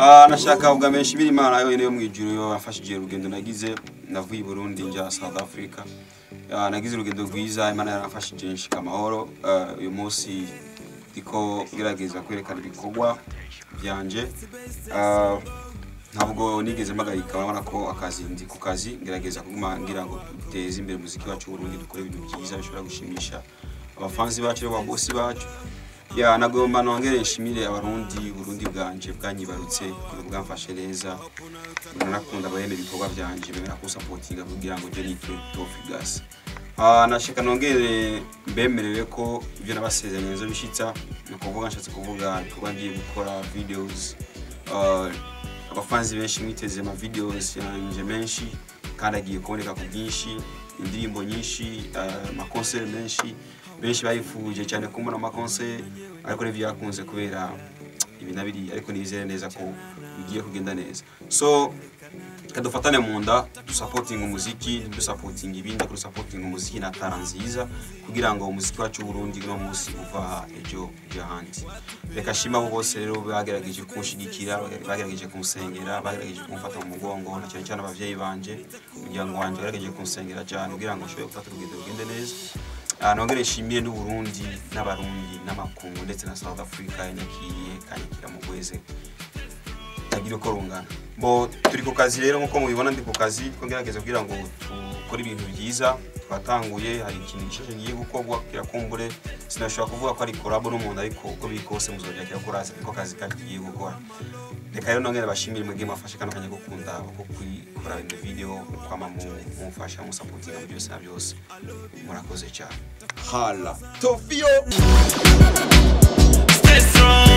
Ah, nashaka ubwa menshi biri imana yonyine yo mu ijuru yo yafashije urugendo nagize navuye i Burundi njya South Africa Ah, nagize urugendo rwiza imana yaramfashije nshika amahoro Ah, uyu munsi ndiko ngerageza kwerekana ibikorwa byanje Ah, ntabwo nigeze mpagarika urabona ko akazi ndi ku kazi ngerageza kuguma ngira ngo duteze imbere umuziki wacu w'uburundi dukore ibintu byiza bishobora gushimisha abafanzi bacu n'ababosi bacu ya nagomba nongere nshimire abarundi uburundi bwanje bwanyibarutse ukuntu bwamfashe neza nanakunda abahene ibikorwa byanje bemera kusapotinga kugira ngo je nitwe tofigas Ah, nashaka nongere mbemerere ko ibyo nabasezeranye nzo bishitsa ni ukuvuga nshatse kuvuga ibikorwa ngiye gukora videos Ah, abafanzi benshi mwiteze ama videos yanje menshi kandi agiye kuboneka ku bwinshi indirimbo nyinshi ah, amakonseri menshi benshi bayifuje cyane kumbona amakonseri ariko ntibyakunze kubera ibi na biriya ariko nizere neza ko bigiye kugenda neza so reka dufatane mu nda dusapotinga umuziki dusapotinga ibindi ariko dusapotinga umuziki na tara nziza kugira ngo umuziki wacu w'uburundi uno munsi uva ejo ujya ahandi reka shima abo bose rero bagerageje kunshigikira bagerageje kumusengera bagerageje kumfata mu mugongo na cyane cyane abavyeyi banje umuryango wanje bagerageje kunsengera cyane kugira ngo nshobore gufata urugendo rugende neza Ah, nongere nshimire n'uburundi n'abarundi n'amakungu ndetse na south africa yanyakiriye kanyakira mu gweze tagira uko rungana bo turi ku kazi rero nkuko mubibona ndi ku kazi ko ngerageza kugira ngo dukore ibintu byiza twatanguye hari ikintu gishashe ngiye gukorwa kirakumbure sinashobora kuvuga ko ari korabo n'umuntu ariko uko biri kose muzongera kirakora niko kazi kagiye gukora reka rero nongere bashimire mwebwe mwafashe kano kanya gukunda ko gukora ibintu video kwama mu- mumfasha musapotinga mu byose na byose murakoze cyane hala Tofio. Stay strong.